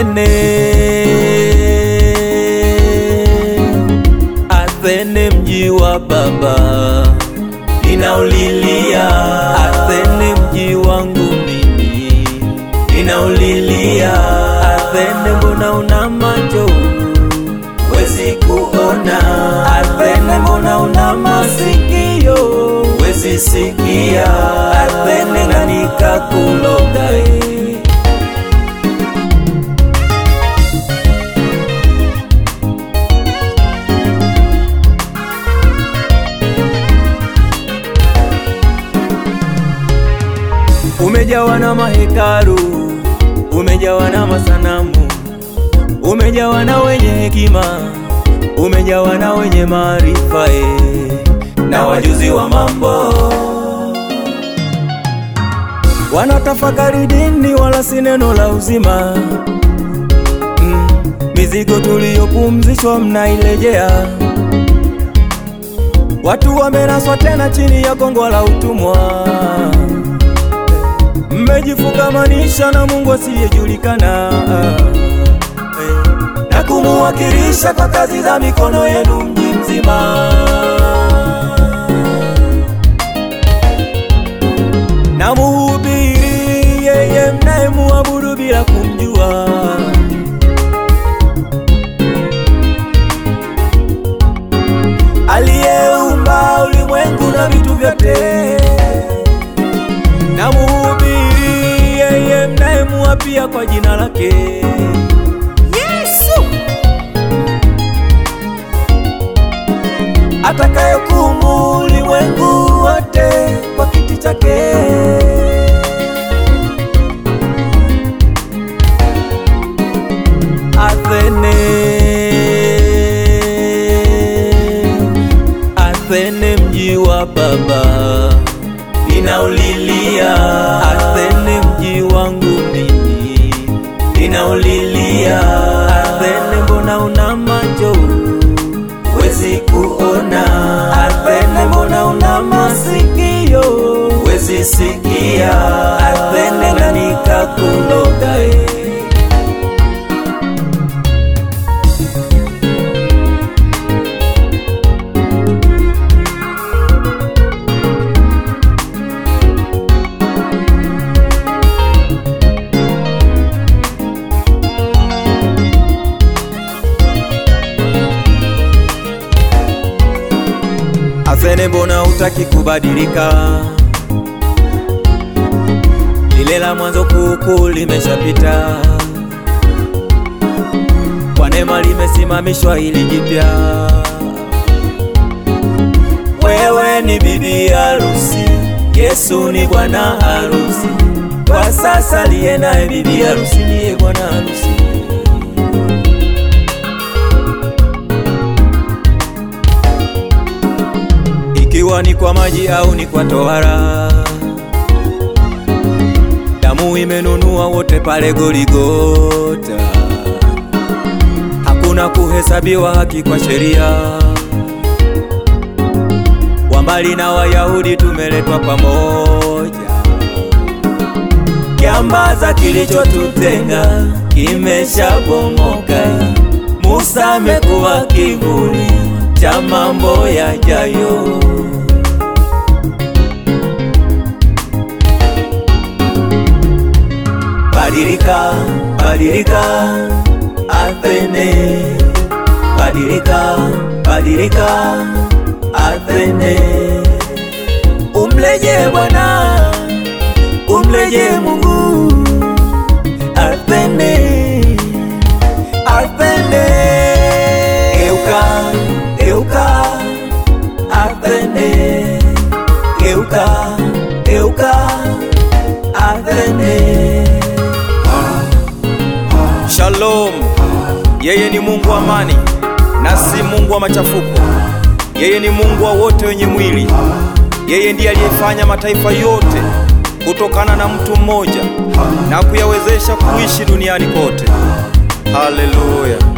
Athene, Athene mji wa baba ninaulilia. Athene mji wangu mimi ninaulilia. Athene mbona una macho wezi kuona? Athene mbona una masikio wezi sikia? Athene na nikakulogai Umejawa na mahekalu, umejawa na masanamu, umejawa na wenye hekima, umejawa na wenye maarifa eh, na wajuzi wa mambo wanatafakari dini, wala si neno la uzima. Mm, mizigo tuliyopumzishwa mnailejea, watu wamenaswa tena chini ya gongo la utumwa mmejifungamanisha na Mungu asiyejulikana eh, na kumuwakilisha kwa kazi za mikono yenu mji mzima. Na muhubiri yeye mnayemuabudu bila kumjua, aliyeumba ulimwengu na vitu vyote na muhubiri yeye mnayemuapia kwa jina lake Yesu, atakayehukumu ulimwengu wote kwa kiti chake. Athene, Athene mji wa baba ninaulilia. Athene mji wangu mimi ninaulilia. Athene mbona una macho wezi kuona? Athene mbona una masikio wezi sikia? Athene na nikakuloga eh. Athene, mbona utaki kubadilika? Lile la mwanzo kuukuu limeshapita, kwa neema limesimamishwa hili jipya. Wewe ni bibi harusi, Yesu ni bwana harusi. Kwa sasa liye naye bibi harusi niye bwana harusi. ikiwa ni kwa maji au ni kwa tohara, damu imenunua wote pale Goligota. Hakuna kuhesabiwa haki kwa sheria, wambali na Wayahudi tumeletwa pamoja. Kiambaza kilichotutenga kimeshabomoka. Musa amekuwa kivuli cha mambo yajayo. Badilika, badilika, Athene. Badilika, badilika, Athene. Umleje Bwana, umleje Mungu. Athene, Athene. Geuka, geuka, Athene. Geuka, geuka, Athene. Shalom. Yeye ni Mungu wa amani na si Mungu wa machafuko. Yeye ni Mungu wa wote wenye mwili. Yeye ndiye aliyefanya mataifa yote kutokana na mtu mmoja na kuyawezesha kuishi duniani kote. Haleluya.